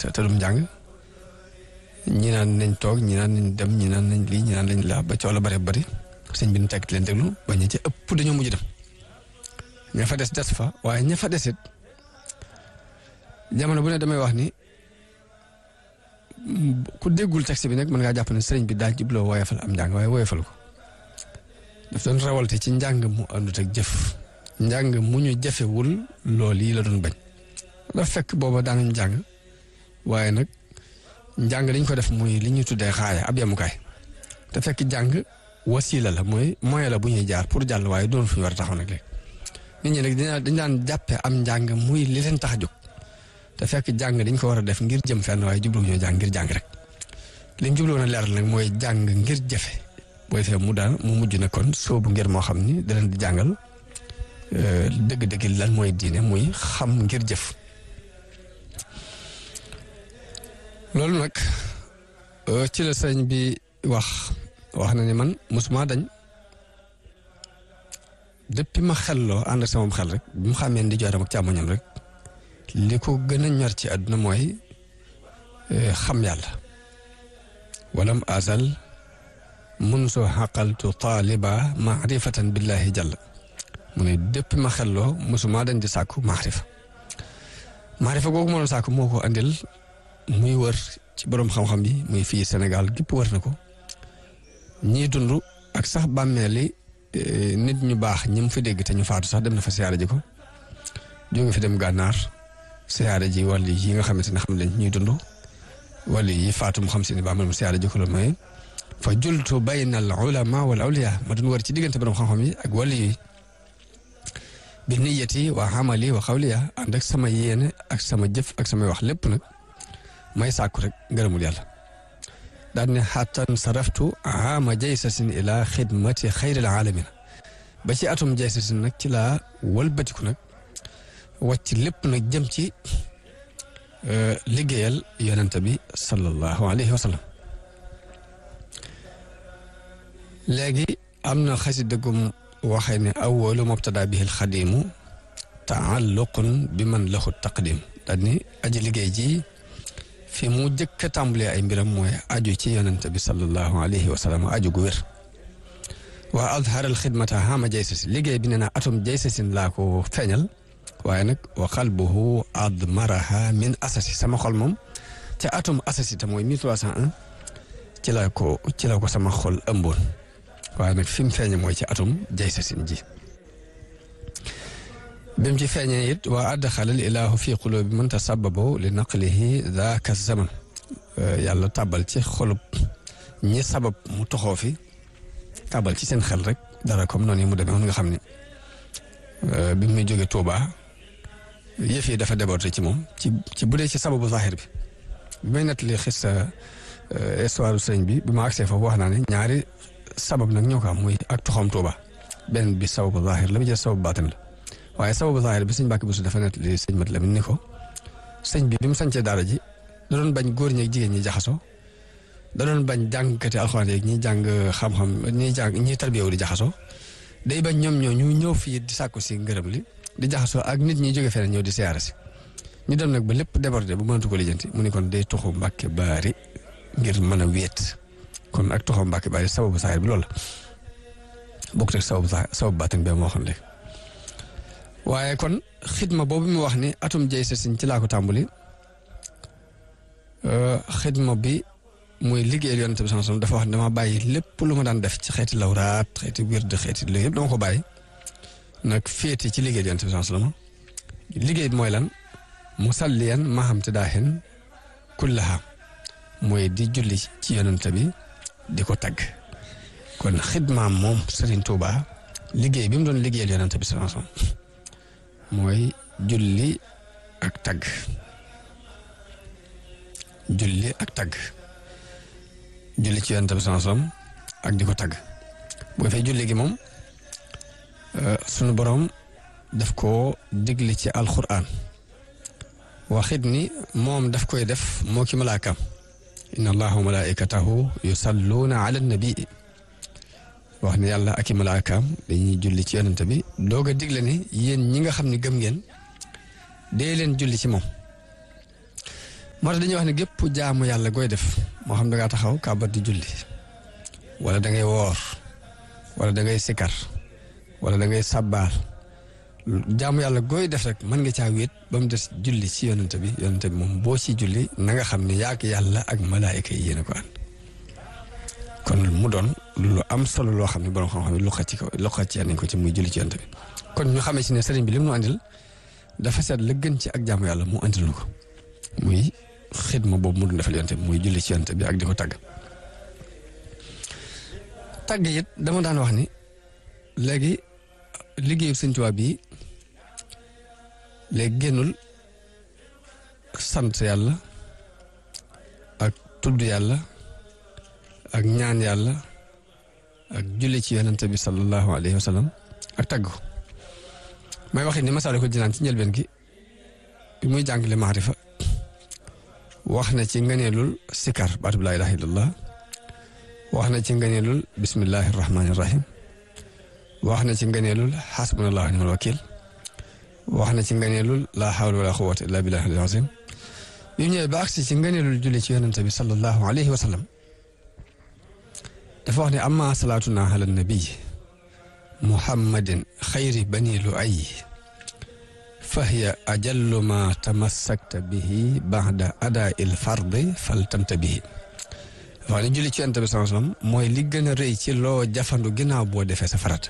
te te dum njàng ñi naan nañ toog ñi naan nañ dem ñi naan nañ lii ñi naan nañ laa ba coow la bari bari sëñ bi ñu tekk leen déglu ba ñu ci ëpp dañoo mujj dem ña fa des des fa waaye ña fa desit jamono bu ne damay wax ni ku déggul texte bi nag mën ngaa jàpp ne sëriñ bi daa jubloo woyofal am njàng waaye woyofal ko daf doon rawalte ci njàng mu àndut ak jëf njàng mu ñu jafewul lool yi la doon bañ dafa fekk booba daanañ njàng waaye nag njàng dañ ko def muy li ñuy tuddee xaaya ab yemukaay te fekk jàng wasiila la mooy moyen la bu ñuy jaar pour jàll waaye doon fu ñu war a taxaw nag léegi nit ñi nag dañ daan jàppe am njàng muy li leen tax a jóg te fekk jàng dañ ko war a def ngir jëm fenn waaye jubluwu ñoo jàng ngir jàng rek li mu jubluwoon a leeral nag mooy jàng ngir jafe booy fee mu daan mu mujj na kon soobu ngir moo xam ni da leen di jàngal dëgg-dëgg lan mooy diine muy xam ngir jëf loolu nag ci la sëñ bi wax wax na ni man mosuma dañ depuis ma xelloo ànd ak sama xel rek bi mu xàmmee di jooram ak càmmoñam rek li ko gën a ñor ci àdduna mooy xam yàlla walam azal mun soo xaqaltu taaliba maarifatan billahi jalla mu ne depuis ma xelloo mosuma dañ di sàkku maarifa maarifa googu ma doon sàkku moo ko andil muy wër ci boroom xam-xam yi muy fii Sénégal gépp wër na ko ñii dund ak sax bàmmeeli nit ñu baax ñi mu fi dégg te ñu faatu sax dem na fa siyaare ji ko jóge fi dem gànnaar siyaare ji wàll yi nga xamante ne xam leen ñuy dund wàll yi faatu mu xam si ne ba mu siyaare ji ko la mooy fa jultu bayna al ulama wal awliya ma doon wër ci diggante boroom xam-xam yi ak wàll yi bi niyati wa amali wa xawliya ànd ak sama yéene ak sama jëf ak samay wax lépp nag may sàkku rek ngërëmul yàlla daan ne xattan saraftu ama jaysasin ila xidmati xayril alamina ba ci atum jaysasin nag ci laa wëlbatiku nag wàcc lépp nag jëm ci liggéeyal yonente bi sallallahu alayhi wa sallam léegi am na xasida gum waxee ne awalu mubtada bihi alxadimu taalluqun bi man lahu taqdim daan ni aji liggéey ji fi mu jëkk a tàmbalee ay mbiram mooy aju ci yonente bi sallallahu alayhi wa sallam aju gu wér waa azharal xidmata hama jaysasin liggéey bi nee na atum jaysasin laa ko feeñal waaye nag wa qalbuhu admaraha min asasi sama xol moom ca atum asasi te mooy 1301 ci la ko ci la ko sama xol ëmboon waaye nag fi mu feeñe mooy ci atum jaysasin ji bi mu ci feeñee it waa addaxalal ilaahu fi qulubi man tasababo li naqlihi daaka zaman yàlla tàbbal ci xolub ñi sabab mu toxoo fi tàbbal ci seen xel rek dara comme noonu yi mu demee woon nga xam ni bi muy jóge Touba yëf yi dafa débordé ci moom ci ci bu dee ci sababu zahir bi bi may nettali xis histoire sëñ bi bi ma agsee foofu wax naa ne ñaari sabab nag ñoo ko am muy ak toxam Touba benn bi sababu zahir la bi jël sababu baatin la waaye sababu zahir bi sëñ Mbàkke Buso dafa nettali sëñ Mat Lamin ni ko sëñ bi bi mu sancee daara ji da doon bañ góor ñi ak jigéen ñi jaxasoo da doon bañ jàngkati alxuraan yeeg ñi jàng xam-xam ñi jàng ñi tarbiyewu di jaxasoo day bañ ñoom ñoo ñu ñëw fii di sàkku si ngërëm li di jaxasoo ak nit ñi jóge feneen ñëw di siyaare si ñu dem nag ba lépp débordé bu mënatu ko lijjanti mu ni kon day toxu Mbàkke Baari ngir mën a wéet kon ak toxu Mbàkke Baari sababu zahir bi loolu la bokkut ak sababu sababu baatin bi moo waxoon léegi waaye kon xidma boobu mu wax ni atum jay sa sin ci laa ko tàmbali xidma bi muy liggéeyal yonent bi sallallahu alayhi wasallam dafa wax ne dama bàyyi lépp lu ma daan def ci xeeti lawraat xeeti wird xeeti loolu yëpp dama ko bàyyi nag féete ci liggéeyal yonent bi sallallahu alayhi wasallam liggéey bi mooy lan musalliyan maham te daaxin kullaha mooy di julli ci yonent bi di ko tagg kon xidmaam moom Serigne Touba liggéey bi mu doon liggéeyal yonent bi sallallahu alayhi wasallam mooy julli ak tagg julli ak tagg julli ci yonent bi sallallahu alayhi wasallam ak di ko tagg boo fay julli gi moom sunu borom daf koo digle ci alquran waxit ni moom daf koy def moo ki malaakam inna allaha wa malaikatahu yusalluuna ala nabii wax ne yàlla ak i malaakaam dañuy julli ci yonent bi doog a digle ne yéen ñi nga xam ne gëm ngeen dee leen julli ci moom moo tax dañuy wax ne gépp jaamu yàlla gooy def moo xam da ngaa taxaw kàbbat di julli wala da ngay woor wala da ngay sikar wala da ngay sabbaal jaamu yàlla gooy def rek mën nga caa wéet ba mu des julli ci yonente bi yonente bi moom boo ci julli na nga xam ne yaak yàlla ak malaayika yi yéen a ko ànd kon mu doon lu am solo loo xam ne borom xam-xam lu xacc ko lu xacc nañ ko ci muy julli ci yonente bi kon ñu xamee ci ne sëriñ bi li mu nu andil dafa seet la gën ci ak jaamu yàlla mu andil nu ko muy xidma boobu mu doon defal yonente bi muy julli ci yonente bi ak di ko tàgg tàgg it dama daan wax ni léegi liggéeyu Sëñ Tuubaa bi léegi génnul sant yàlla ak tudd yàlla ak ñaan yàlla ak julli ci yonente bi sallallahu alayhi wa sallam ak tàgg ko may waxi ni Masaalikul Jinaan ci njëlbeen gi bi muy jàngale maarifa wax na ci ngëneelul sikar baatu bi laa ilaaha illallah wax na ci ngëneelul bismillahi rahmaani rahim wax na ci ngëneelul xasbunallahu nimal wakil wax na ci ngëneelul laa hawla wala quwwata illa billahi al azim bi ñëwee ba agsi ci ngëneelul julli ci yonente bi sallallahu alayhi wa sallam dafa wax ne amma salaatuna ala nabi muhammadin xayri bani lu ay fahiya ajallu ma tamassakta bihi baada ada il fardi faltamta bihi wax ne julli ci yonent bi sallallahu alayhi wasallam mooy li gën a rëy ci loo jafandu ginnaaw boo defee sa farat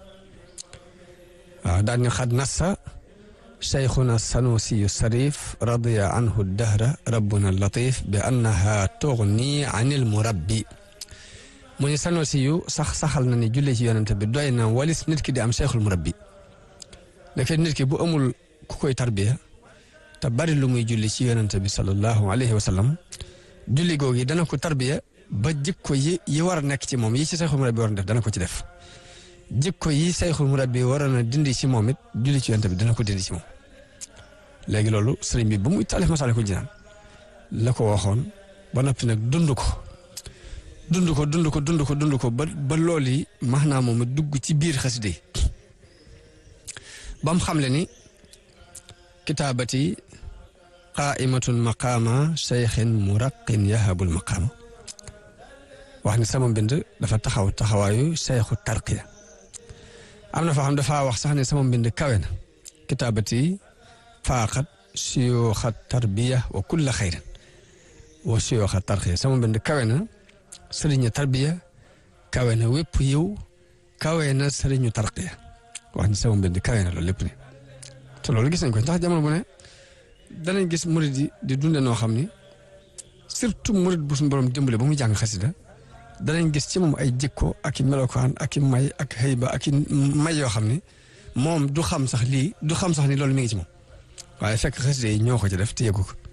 waaw daan ñu xad nassa cheikhuna sanusiyu sarif radiya anhu dahra rabbuna latif bi annaha tugni anil murabbi mu ni sanusiyu sax saxal na ni julli ci yonent bi doy na walis nit ki di am cheikhul murabbi nekke nit ki bu amul ku koy tarbiya te bari lu muy julli ci yonent bi sallallahu alayhi wa sallam julli googu dana ko tarbiya ba jikko yi yi war a nekk ci moom yi ci sayxul murabbi war a def dana ko ci def jikko yi sayxul murabbi war a dindi ci moom it julli ci yonent bi dana ko dindi ci moom léegi loolu sëriñ bi ba muy taalif Masaalikul Jinaan la ko waxoon ba noppi nag dund ko dund ko dund ko dund ko dund ko ba ba loolu yi maanaam moom dugg ci biir xasida yi ba mu xamle ni kitaabati qaaimatun maqaama cheikhin muraqin yahabul maqaama wax ni sama mbind dafa taxaw taxawaayu cheikhu tarqiya am na foo xam dafa wax sax ne sama mbind kawe na kitaabati faaqat siyooxa tarbiya wa kulla xayrin wa siyooxa tarqiya sama mbind kawe na sëriñu tarbiya kawe na wépp yiw kawe na sëriñu tarqiya wax ni sama mbind kawe na loolu lépp ne te loolu gis nañ ko ndax jamono bu ne danañ gis murid yi di dunde noo xam ni surtout murid bu suñu borom dimbale ba muy jàng xasida danañ gis ci moom ay jikko ak i melokaan ak i may ak xëyba ak i may yoo xam ni moom du xam sax lii du xam sax ni loolu mi ngi ci moom waaye fekk xasida yi ñoo ko ci def te yëgu ko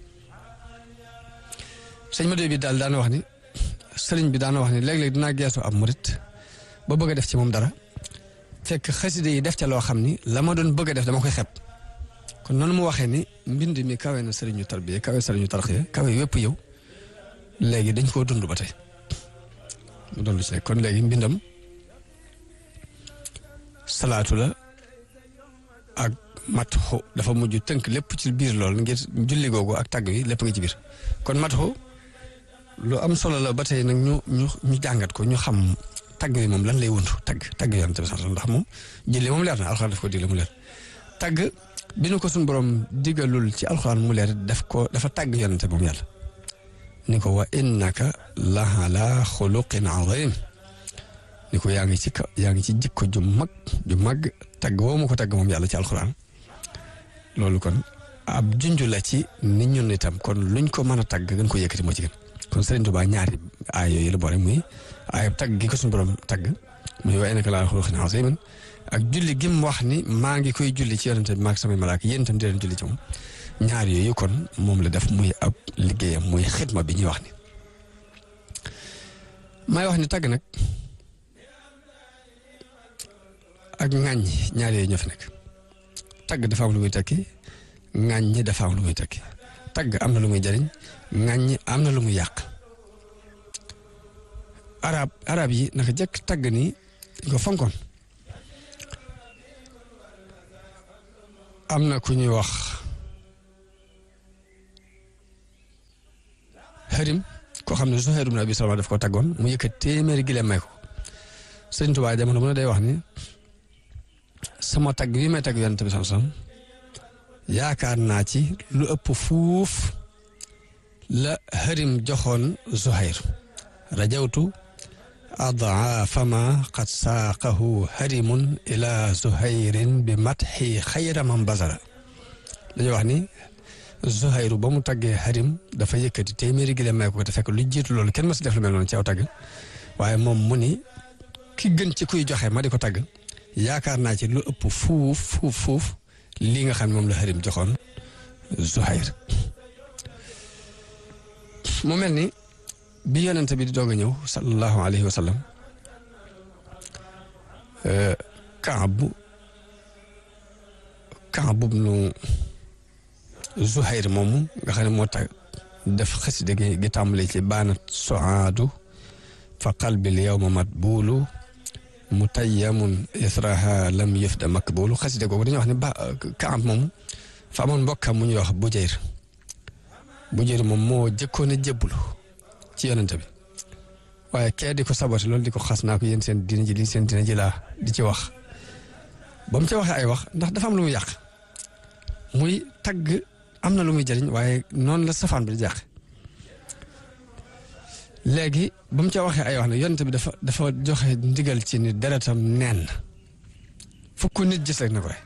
sëñ Madou bi daal daana wax ni sëriñ bi daana wax ni léeg-léeg dinaa geesu ab murid ba bëgg a def ci moom dara fekk xasida yi def ca loo xam ni la ma doon bëgg a def dama koy xeeb kon noonu mu waxee ni mbind mi kawe na sëriñu tarbiya kawe sëriñu tarxiya kawe wépp yow léegi dañ koo dund ba tey mu doon lu ci nekk kon léegi mbindam salaatu la ak matxu dafa mujj tënk lépp ci biir loolu ngir julli googu ak tàgg wi lépp nga ci biir kon matxu lu am solo la ba tey nag ñu ñu ñu jàngat ko ñu xam tàgg wi moom lan lay wuntu tàgg tàgg yoon tamit sax ndax moom julli moom leer na alxuraan daf ko digle mu leer tàgg bi nu ko suñu borom digalul ci alxuraan mu leer daf ko dafa tàgg yonente moom yàlla ni ko wa innaka la ala xuluqin azim ni ko yaa ngi ci ka yaa ngi ci jikko ju mag ju mag tàgg woo mu ko tàgg moom yàlla ci alxuraan loolu kon ab junj la ci nit ñun itam kon luñ ko mën a tàgg gën ko yëkkati moo ci gën kon Sëriñ Tuubaa ñaari aay yooyu la boole muy aay tàgg gi ko suñu borom tàgg muy wa innaka la ala xuluqin azim ak julli gi mu wax ni maa ngi koy julli ci yonente bi maag samay malaaka yéen itam di leen julli ci moom ñaar yooyu kon moom la def muy ab liggéeyam muy xidma bi ñuy wax ni may wax ni tàgg nag ak ŋàññi ñaar yooyu ñoo fi nekk tàgg dafa am lu muy tekki ŋàññi dafa am lu muy tekki tàgg am na lu muy jariñ ŋàññi am na lu muy yàq arab arab yi naka jëkk tàgg ni dañ ko fonkoon am na ku ñuy wax xarim koo xam ne Zuhayr ibn Abi Salama daf ko taggoon mu yëkkat téeméeri gileem may ko sëñ Tuubaa jamono bu ne day wax ni sama tagg bi may tagg yonent bi sallallahu alayhi wasallam yaakaar naa ci lu ëpp fuuf la xarim joxoon Zuhayr rajawtu adaafa ma qad saaqahu harimun ila Zuhayrin bi matxi xayra man basara dañuy wax ni Zuhayru ba mu taggee harim dafa yëkkati téeméeri gi may ko te fekk lu jiitu loolu kenn ma si def lu mel noonu ci aw tagg waaye moom mu ni ki gën ci kuy joxe ma di ko tagg yaakaar naa ci lu ëpp fuuf fuuf fuuf lii nga xam ne moom la harim joxoon Zuhayr mu mel ni bi yonent bi di doog a ñëw sallallahu alayhi wa sallam Kaab Kaab ibnu Zuhayr moomu nga xam ne moo tax def xasida gi gi tàmbale ci baanat soaadu fa qalbil yawma matbuulu mutayyamun israha lam yufda makbuulu xasida googu dañuy wax ne ba Kaab moomu fa amoon mbokkam mu ñuy wax Bujayr Bujayr moom moo jëkkoon a jébbalu ci yonent bi waaye kee di ko saboté loolu di ko xas naa ko yéen seen dina ji lii seen dina ji laa di ci wax ba mu ci waxee ay wax ndax dafa am lu muy yàq muy tagg am na lu muy jëriñ waaye noonu la safaan bi di jàq léegi ba mu ca waxee ay wax ne yonent bi dafa dafa joxe ndigal ci ni deretam neen fukk nit gis rek na ko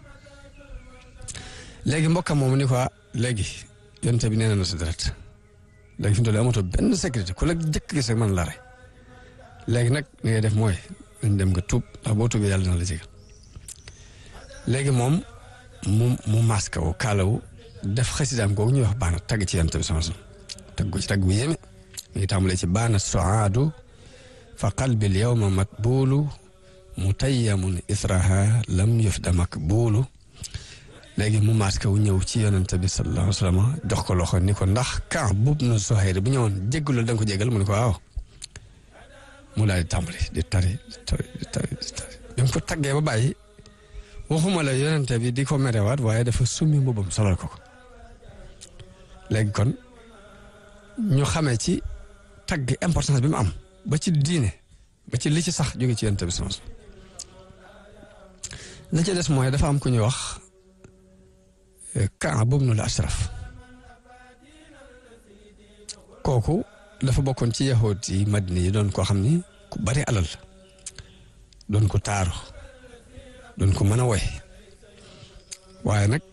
léegi mbokkam moomu ni ko léegi yonent bi nee na sa deret léegi fi mu toll amatoo benn sécurité ku la jëkk gis rek man la rey léegi nag li ngay def mooy dañ dem nga tuub ndax boo tuubee yàlla dina la jégal léegi moom mu mu masque wu kaalawu def xasidaam googu ñuy wax baana tagg ci yonent bi sama sama tagg ko ci tagg bu yéeme mi ngi tàmbalee ci baana soaadu fa qalbil yawma matbuulu mutayyamun israha lam yufda makbuulu léegi mu masque wu ñëw ci yonent bi sallallahu alayhi wa sallam jox ko loxo ni ko ndax Kaab ibnu Zuhayr bu ñëwoon jéggalu da nga ko jéggal mu ne ko waaw mu daal di tàmbali di tari di tari di tari di tari bi mu ko taggee ba bàyyi waxuma la yonent bi di ko merewaat waaye dafa summi mbubbam solal ko ko léegi kon ñu xamee ci tagg importance bi mu am ba ci diine ba ci li ci sax jóge ci yonent bi sama la ci des mooy dafa am ku ñuy wax Kaab ibnul Ashraf kooku dafa bokkoon ci yahood yi Madina yi doon koo xam ni ku bari alal doon ko taaru doon ko mën a woy waaye nag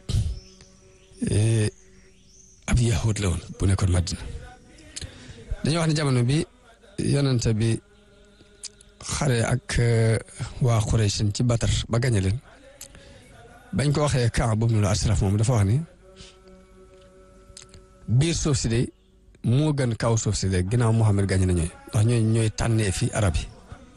ab yahood la woon bu nekkoon Madina dañuy wax ne jamono bi yonente bi xare ak waa Quraysh ci Batar ba gañe leen bañ ko waxee Kaab ibnul Ashraf moom dafa wax ni biir suuf si de moo gën kaw suuf si de ginnaaw Muhammad gañe na ñooy ndax ñooy ñooy tànnee fi arab yi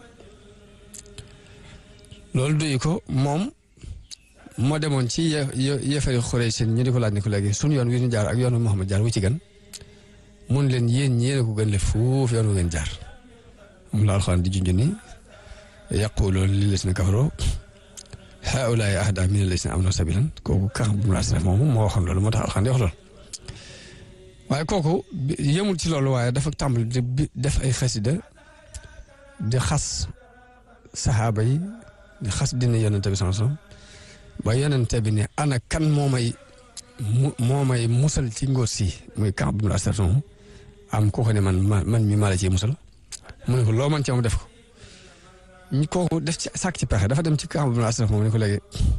loolu duy ko moom moo demoon ci ye yefari Quraysh ñu di ko laaj ni ko léegi sunu yoon wi ñu jaar ak yoonu Muhammad jaar wu ci gën mun leen yéen ñi ko gën le foofu yoon wu ngeen jaar moom la alxuraan di junj ni yaquluuna lillaziina kafaroo haa'ulaa'i ahdaa mina llaziina aamanuu sabiilan kooku Kaab ibnul Ashraf moomu moo waxoon loolu moo tax alxuraan di wax loolu waaye kooku yemul ci loolu waaye dafa tàmbali di def ay xasida di xas saxaaba yi di xas dina yonente bi sama sama ba yonente bi ne ana kan moo may mu moo may musal ci ngóor si muy Kaab ibnul Ashraf moomu am kooku ne man man mi maa la ciy musal mu ne ko loo man ci am def ko ñu kooku def ci sàkk ci pexe dafa dem ci Kaab ibnul Ashraf moom ne ko léegi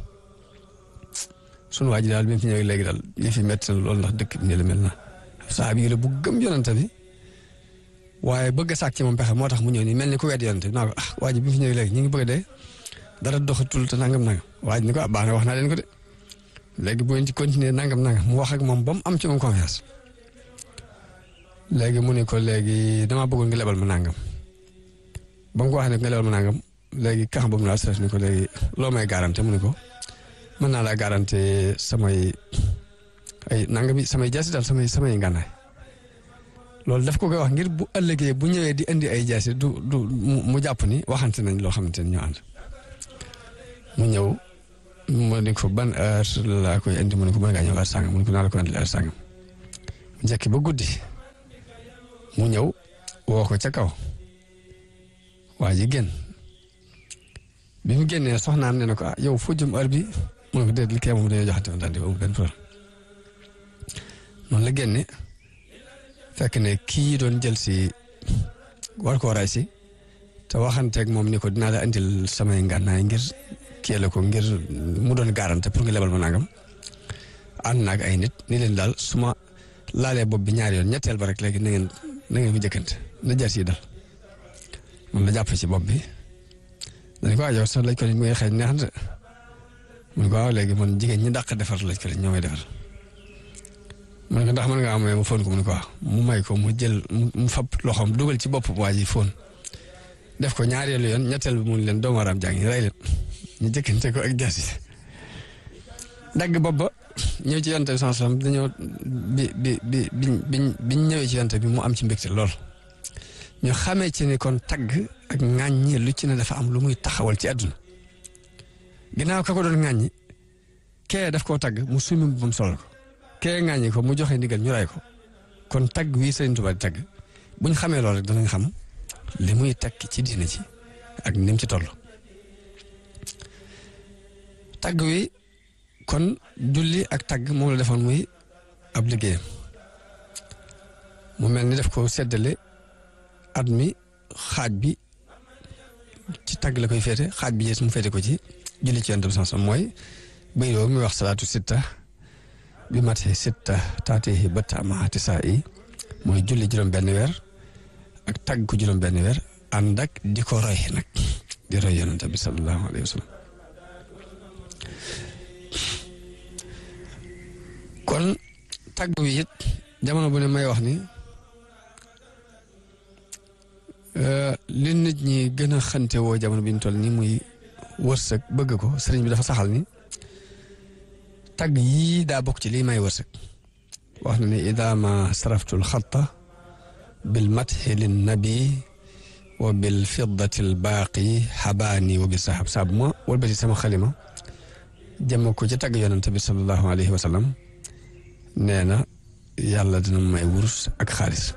sunu waa ji daal bi mu fi ñëwee léegi daal yëf yi métti na loolu ndax dëkk bi nii la mel na saxaabi yi la bu gëm yonante bi waaye bëgg a sàkk ci moom pexe moo tax mu ñëw nii mel ni ku wedd yonante bi naa ko ah waa ji bi mu fi ñëwee léegi ñu ngi bëgg a dee dara doxatul te nangam nangam waa ji ni ko ah baax na wax naa leen ko de léegi bu ngeen ci continuer nangam nangam mu wax ak moom ba mu am ci moom confiance léegi mu ne ko léegi damaa bëggoon nga lebal ma nangam ba mu ko waxee ne nga lebal ma nangam léegi kax boobu laa stress ni ko léegi loo may garanté mu ne ko mën naa laa garanté samay ay nangami samay jaasi daal samay samay ngànnaay loolu daf ko koy wax ngir bu ëllëgee bu ñëwee di indi ay jaasi du du mu jàpp ni waxante nañ loo xamante ni ñoo ànd mu ñëw mu ne ko ban heure laa koy indi mu ne ko mën ngaa ñëw heure sàngam mu ne ko naa la ko indi heure sàngam mu njëkk ba guddi mu ñëw woo ko ca kaw waa ji génn bi mu génnee soxnaam ne na ko ah yow foo jëm heure bi mu ne ko déet li kee moom dañoo joxante woon daal di amul benn problème noonu la génne fekk ne kii doon jël si war koo ray si te waxanteeg moom ni ko dinaa la andil samay ngànnaay ngir kii la ko ngir mu doon garante pour nga lebal ma nangam ànd naag ay nit ni leen daal su ma laalee bopp bi ñaari yoon ñetteel ba rek léegi na ngeen na ngeen ko jëkkante na jar si dal moom la jàpp ci bopp bi dañ ko waa yow sax lañ ko mu ngi xëy neex na mu ne ko waaw léegi man jigéen ñi dàq defar lañ ko ñoo may defar mu ne ko ndax mën nga am mu fóon ko mu ne ko waaw mu may ko mu jël mu fab loxoom dugal ci bopp waa ji fóon def ko ñaareelu yoon ñetteel bi mu leen doomu aaraam jàngi rey leen ñu jëkkante ko ak jaas yi dagg bopp ba ñëw ci yonte bi sans salam dañoo bi bi bi biñ biñ ñëwee ci yonte bi mu am ci mbégte lool ñu xamee ci ni kon tagg ak ŋàññi lu ci ne dafa am lu muy taxawal ci àdduna ginnaaw ka ko doon ŋàññi kee daf koo tagg mu sumi bu mu solal ko kee ŋàññi ko mu joxe ndigal ñu ray ko kon tagg wii Sëriñ Tuubaa di tagg buñ xamee loolu rek danañ xam li muy tekki ci diine ci ak ni mu ci toll tagg wi kon julli ak tagg moom la defoon muy ab liggéeyam mu mel ni def ko seddale at mi xaaj bi ci tagg la koy féete xaaj bi yées mu féete ko ci julli ci yonent bi sans mooy bay doo muy wax salaatu sitta bi mate sitta taatihi bëtta amaati saa yi mooy julli juróom benn weer ak tagg ko juróom benn weer ànd ak di ko roy nag di roy yonent bi sallallahu alayhi wa sallam kon tagg wi it jamono bu ne may wax ni li nit ñi gën a xante woo jamono bi ñu toll nii muy wërsëg bëgg ko sëriñ bi dafa saxal ni tagg yii daa bokk ci lii may wërsëg wax na ne ida ma saraftul xatta bil mathi lin nabi wa bil fiddati al baaqi xabaani wa bi sahab saabu ma walbati sama xalima jëmm ko ci tagg yonente bi sallallahu alayhi wa sallam nee na yàlla dina may wurus ak xaalis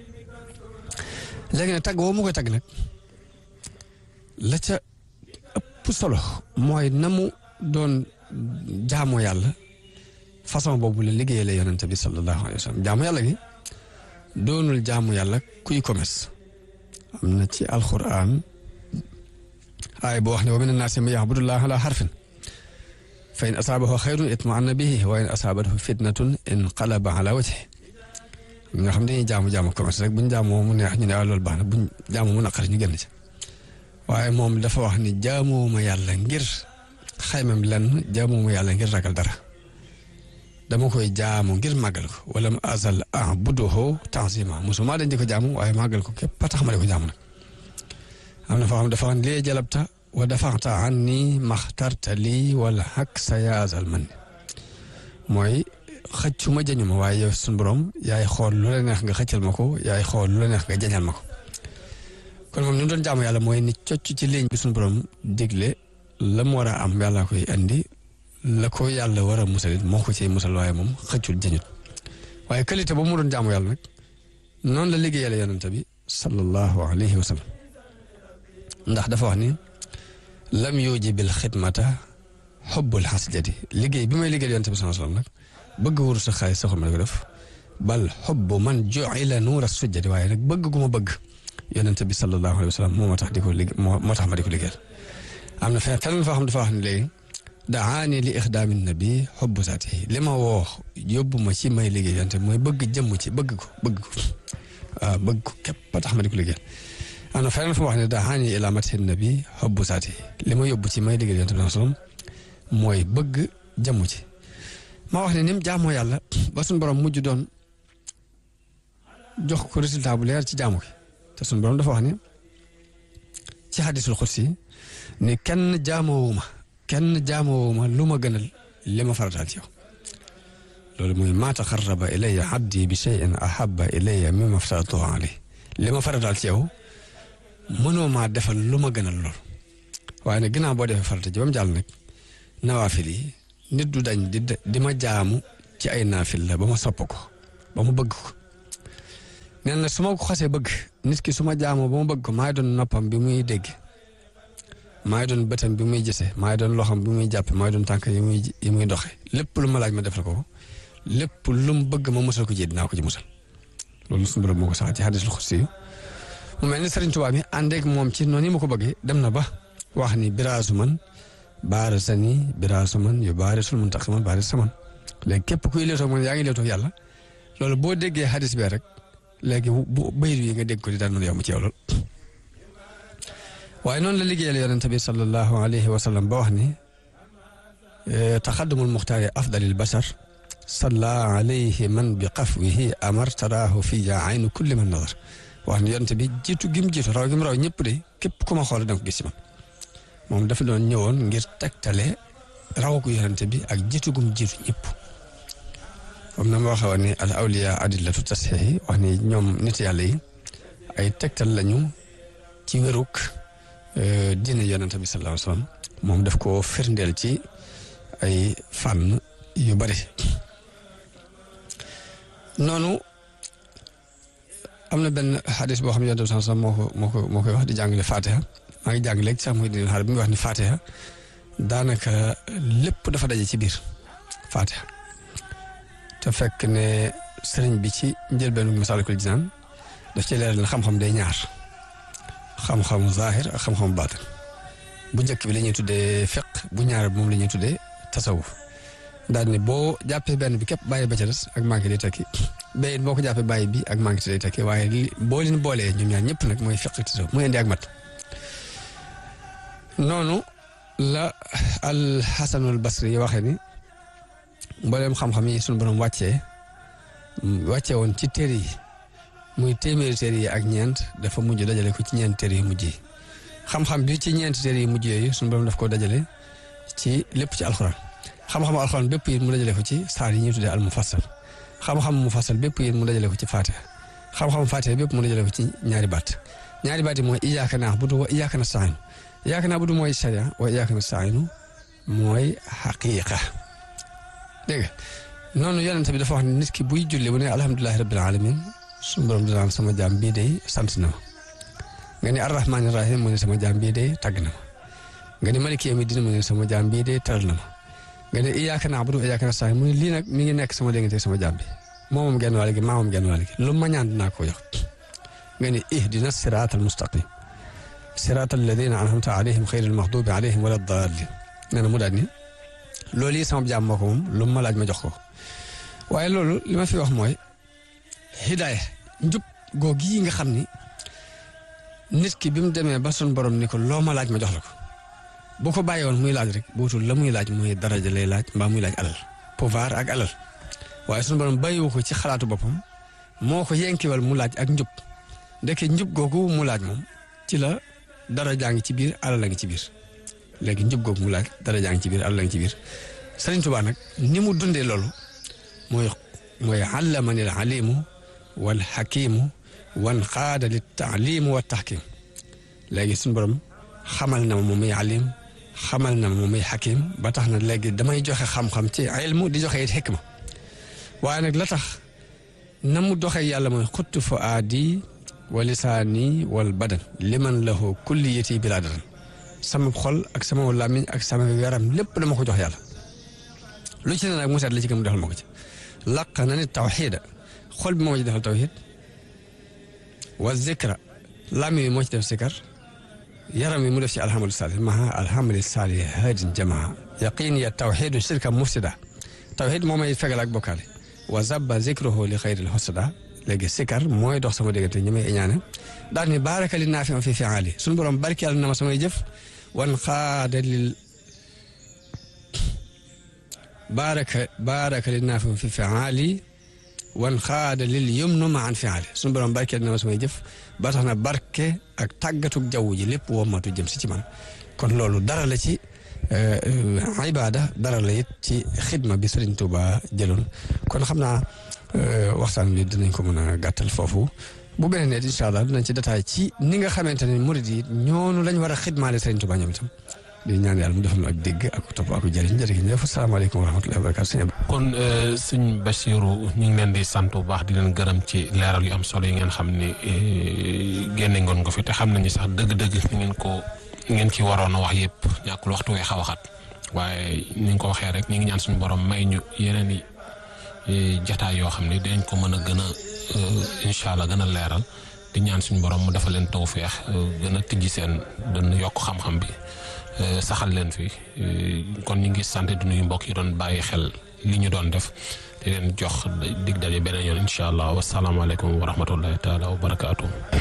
léegi nag tagg woo mu koy tagg nag la ca ëpp solo mooy na mu doon jaamoo yàlla façon boobu la liggéeyale yonente bi sallallahu alayhi wa sallam jaamu yàlla gi doonul jaamu yàlla kuy commerce am na ci alquran aay boo wax ne wa mina naasi man ya'budullaha ala harfin fa in asaabahu xayrun itma'anna bihi wa in asaabathu fitnatun inqalaba ala wajhihi nga xam dañuy jaamu jaamu commerce rek buñ jaamoo mu neex ñu ne loolu baax na buñ jaamoo mu naqari ñu génn ci waaye moom dafa wax ni jaamooma yàlla ngir xaymam lenn jaamooma yàlla ngir ragal dara dama koy jaamu ngir màggal ko wala mu azal a'buduhu ta'zima musuma dañ di ko jaamu waaye màggal ko képp tax ma di ko jaamu nag am na foo xam dafa wax lee jalabta wa dafaxta anni maxtarta lii wala xak sa yaazal man mooy xëccu ma jañu ma waaye yow suñu borom yaay xool lu la neex nga xëccal ma ko yaay xool lu la neex nga jañal ma ko kon moom ni mu doon jaamu yàlla mooy ni cocc ci ligne bi suñu borom digle la mu war a am yàlla koy andi la ko yàlla war a musalit moo ko ciy musal waaye moom xëccul jañut waaye qualité boobu mu doon jaamu yàlla nag noonu la liggéeyale yonente bi sallallahu alayhi wa sallam ndax dafa wax ni lam yuji bil xidmata xubbul xasjati liggéey bi may liggéeyal yonente bi sallallahu alayhi wa sallam nag bëgg wuru sa xaalis saxul ma ko def bal xubbu man ju'ila nuura sujjati waaye nag bëgg gu ma bëgg yonente bi sallallahu alayhi wa sallam moo ma tax di ko liggéey moo tax ma di ko liggéeyal am na fenn fenn foo xam dafa wax ne léegi daani li ixdaami nabi xubbu saatihi li ma woo yóbbu ma ci may liggéey yonente bi mooy bëgg jëmm ci bëgg ko bëgg ko waaw bëgg ko képp ba tax ma di ko liggéeyal am na feneen fu mu wax ne daani ila mati nabi xubbu saatihi li ma yóbbu ci may liggéeyal yonente bi sallam mooy bëgg jëmm ci ma wax ne ni mu jaamoo yàlla ba suñu borom mujj doon jox ko résultat bu leer ci jaamu gi te suñu borom dafa wax ne ci xadisul xudsi ni kenn jaamoowuma kenn jaamoowuma lu ma gënal li ma farataal ci yow loolu mooy maa taxarraba ilayya abdi bi shay'in ahabba ilayya mimma aftaratuhu alayhi li ma farataal ci yow mënoo maa defal lu ma gënal lool waaye nag ginnaaw boo defee farata ji ba mu jàll nag nawaafil yi nit du dañ di di ma jaamu ci ay naafil la ba ma sopp ko ba ma bëgg ko nee na su ma ko xasee bëgg nit ki su ma jaamoo ba ma bëgg ko maay doon noppam bi muy dégg maay doon bëtam bi muy gisee maay doon loxam bi muy jàppe maay doon tànk yi muy yi muy doxe lépp lu ma laaj ma defal ko lépp lu mu bëgg ma musal ko ji dinaa ko ci musal loolu suñu borom moo ko sax ci xadis lu xursi yu mu mel ni Sëriñ Tuubaa mi àndeek moom ci noonu yi ma ko bëggee dem na ba wax ni biraasu man baara sani biraasu man yu baari sul mun tax man baari saman léegi képp kuy leetoo man yaa ngi leetoo yàlla loolu boo déggee xadis bee rek léegi bu bayit yi nga dégg ko di daan mën a yomb ci yow lool waaye noonu la liggéeyal yonente bi sallallahu alayhi wa sallam ba wax ni taxaddumul muxtaari afdalil bashar salla alayhi man bi qafwihi amar taraahu fiya aynu kulli man nadar wax ni yonente bi jiitu gim jiitu raw gim raw ñëpp de képp ku ma xool da nga ko gis ci man moom dafa doon ñëwoon ngir tegtale raw ko yonente bi ak jiitu gum jiitu ñëpp comme na ma waxee woon ni al awliya adillatu tasxiixi wax ni ñoom nit yàlla yi ay tegtal lañu ci wéruk diine yonente bi sallallahu alayhi wa sallam moom daf ko firndeel ci ay fànn yu bari noonu am na benn xadis boo xam ne yonente bi sallallahu alayhi wa sallam moo ko moo ko moo koy wax di jàngale fatiha maa ngi jàng léegi sax muy di xaar bi muy wax ni fatiha daanaka lépp dafa daje ci biir fatiha te fekk ne sëriñ bi ci njëlbeenu Masaalikul Jinaan daf ci leeral ne xam-xam day ñaar xam-xamu zaahir ak xam-xamu baatin bu njëkk bi la ñuy tuddee fiq bu ñaar bi moom la ñuy tuddee tasawuf daal ni boo jàppee benn bi képp bàyyi ba ca des ak manqué day tekki bay boo ko jàppee bàyyi bi ak manqué day tekki waaye li boo leen boolee ñoom ñaar ñëpp nag mooy fiq ak tasawuf muy indi ak mat noonu la al Hasanul Basri yi waxee ni mbooleem xam-xam yi suñu borom wàccee wàccee woon ci téere yi muy téeméeri téere yi ak ñeent dafa mujj dajale ko ci ñeent téere yu mujj yi xam-xam bi ci ñeent téere yu mujj yooyu suñu borom daf ko dajale ci lépp ci alxuraan xam-xamu alxuraan bépp yi mu dajale ko ci saar yi ñuy tuddee al mufassal xam-xam mufassal bépp yi mu dajale ko ci faatiha xam-xam faatiha bépp mu dajale ko ci ñaari baat ñaari baat yi mooy iyyaka na'budu wa iyyaka nasta'iin iyyaka na'budu mooy sharia wa iyyaka nasta'iin mooy xaqiiqa dégg nga noonu yonent bi dafa wax ne nit ki buy julli bu ne alhamdulilahi rabbil alamin suñu borom dinaan sama jaam bii day sant na ma nga ni arrahmaani rahim mu ne sama jaam bii day tàgg na ma nga ni maliki yawmi diin mu ne sama jaam bii day teral na ma nga ne iyyaka na'budu wa iyyaka nasta'iin mu ne lii nag mi ngi nekk sama diggante sama jaam bi moo moom genn wàll gi maa moom genn wàll gi lu ma ñaan dinaa ko jox nga ni ihdina siraatal mustaqim siraatal ladina an'amta alayhim xayril maxdubi alayhim wala daalin nee na mu daal ni loolu yi sama jaam moo ko moom lu ma laaj ma jox ko waaye loolu li ma fi wax mooy hidaaya njub googu yi nga xam ni nit ki bi mu demee ba sun borom ni ko loo ma laaj ma jox la ko bu ko bàyyi woon muy laaj rek buutul la muy laaj muy daraja lay laaj mbaa muy laaj alal pouvoir ak alal waaye sun borom bàyyiwu ko ci xalaatu boppam moo ko yenkiwal mu laaj ak njub ndeke njub googu mu laaj moom ci la darajaa ngi ci biir alal a ngi ci biir léegi njub googu mu laaj darajaa ngi ci biir alal a ngi ci biir Sëriñ Tuubaa nag ni mu dundee loolu mooy mooy allamani al alimu wal xakimu wan xaada li taalimu wa taxkim léegi suñu borom xamal na ma moom muy alim xamal na ma moom muy xakim ba tax na léegi damay joxe xam-xam ci ilmu di joxe it xikma waaye nag la tax na mu doxee yàlla mooy xuttu fa aadi wa lisaani wal badan liman lahu kulliyati bilaa daran sama xol ak sama làmmiñ ak sama yaram lépp dama ko jox yàlla lu ci ne nag mu seet la ci gën mu defal ma ko ci laq na ni tawxiida xol bi moo ci defal tawxiid wa zikra làmmiñ bi moo ci def zikar yaram wi mu def ci alhamdu saalih maha alhamdu saalih haadin jamaa yaqin ya tawxiidu shirka mufsida tawxiid moo may fegal ak bokkaale wa zabba zikruhu li xayril husada léegi sikar mooy dox sama diggante ñi may iñaane daal ni baaraka li naafi ma fi fiaali suñu borom barkeel na ma samay jëf wan xaada lil baaraka baaraka li naafi ma fi fiaali wan xaada lil yumnu ma an fiaali suñu borom barkeel na ma samay jëf ba tax na barke ak tàggatug jaww ji lépp wommatu jëm si ci man kon loolu dara la ci ibaada dara la it ci xidma bi Sëriñ Tuuba jëloon kon xam naa waxtaan bi dinañ ko mën a gàttal foofu bu beneen ne incha allah dinañ ci détail ci ni nga xamante ne murid yi ñoonu lañ war a xidmaale Sëriñ Tuuba ñoom itam di ñaan yàlla mu defal ñu ak dégg ak topp ak jëriñ jërëjëf ñëpp asalaamaaleykum wa rahmatullahi wa barakatu kon sëñ Bachirou ñu ngi leen di sant bu baax di leen gërëm ci leeral yu am solo yi ngeen xam ne génne ngoon ko fi te xam nañu sax dëgg-dëgg ni ngeen ko ngeen ci waroon a wax yëpp ñàkkul waxtu wee xaw a xat waaye ni nga ko waxee rek ñu ngi ñaan suñu borom may ñu yeneen i jataay yoo xam ne dinañ ko mën a gën a incha allah gën a leeral di ñaan suñu borom mu dafa leen tawféex gën a tijji seen dana yokk xam-xam bi saxal leen fi kon ñu ngi sant di nuyu mbokk yi doon bàyyi xel li ñu doon def di leen jox dig daje beneen yoon incha allah wasalaamaaleykum wa rahmatullahi taala wa barakaatu.